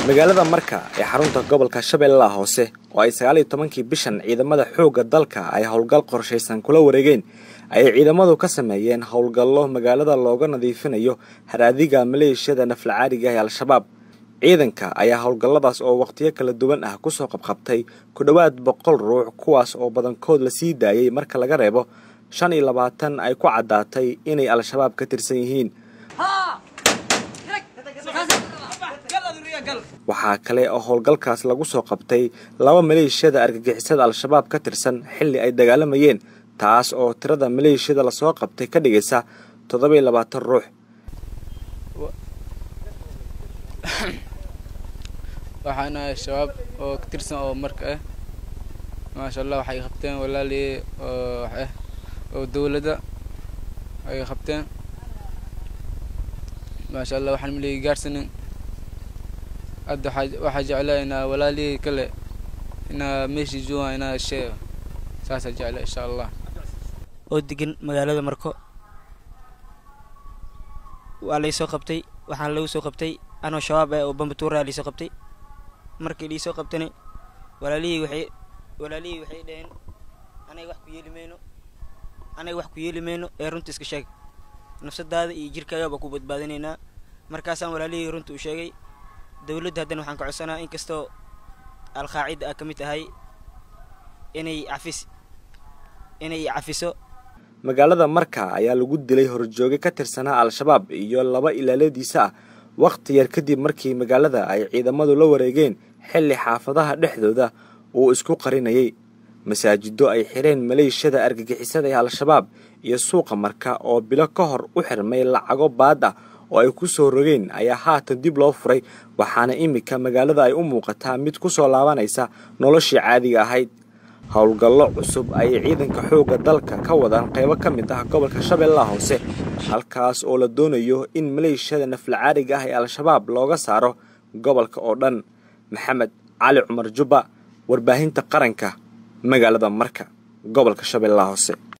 magaalada marka ee xarunta gobolka shabeellaha hoose oo ay sagaal iyo tobankii bishan ciidamada xoogga dalka ay howlgal qorshaysan kula wareegeen ayay ciidamadu ka sameeyeen howlgallo magaalada looga nadiifinayo haraadiga maleeshiyada naflacaariga ee al-shabaab ciidanka ayaa howlgalladaas oo wakhtiyo kala duwan ah kusoo qabqabtay ku dhowaad boqol ruux kuwaas oo badankood la sii daayey marka laga reebo shan iyo labaatan ay ku caddaatay inay al-shabaab ka tirsan yihiin waxaa kale oo howlgalkaas lagu soo qabtay laba maleeshiyada argagixisada al-shabaab ka tirsan xilli ay dagaalamayeen taas oo tirada maleeshiyada lasoo qabtay ka dhigaysa toddoba iyo labaatan ruux waxaana shabaab oo ka tirsan oo marka ah maasha allah waxay qabteen walaalii oo wax ah oo dowladda ay qabteen maasha allah waxaan maligi gaarsanin hadda waxaa jeclaa inaa walaalihii kale inaa meeshii joogaan inaa sheega saasaa jecla insha allah oo degan magaalada marko waa laysoo qabtay waxaan lagu soo qabtay anoo shabaab ah oo bambatuuraa laysoo qabtay markii liisoo qabtana walaalihii waxay walaalihii waxay dhaheen anay wax ku yeeli mayno anay wax ku yeeli mayno ee runta iska sheeg nafsadaada iyo jirkaaga baa ku badbaadinaynaa markaasaan walaalihii runta u sheegay dowladda haddana waxaan ka codsanaa inkastoo alqaacida ah ka mid tahay inay cafis inay cafiso magaalada marka ayaa lagu dilay horjooge ka tirsanaa al-shabaab iyo laba ilaaladiisa ah wakhti yar kadib markii magaalada ay ciidamadu la wareegeen xilli xaafadaha dhexdooda uu isku qarinayay masaajido ay xireen maleeshiyada argagixisada ee al-shabaab iyo suuqa marka oo bilo ka hor u xirmay lacago baad ah oo ay ku soo rogeen ayaa haatan dib loo furay waxaana iminka magaalada ay u muuqataa mid ku soo laabanaysa noloshii caadiga ahayd howlgallo cusub ayay ciidanka xoogga dalka ka wadaan qaybo ka mid ah gobolka shabeellaha hoose halkaas oo la doonayo in maleeshiyada naflacaariga ah ee al-shabaab looga saaro gobolka oo dhan maxamed cali cumar jubba warbaahinta qaranka magaalada marka gobolka shabeellaha hoose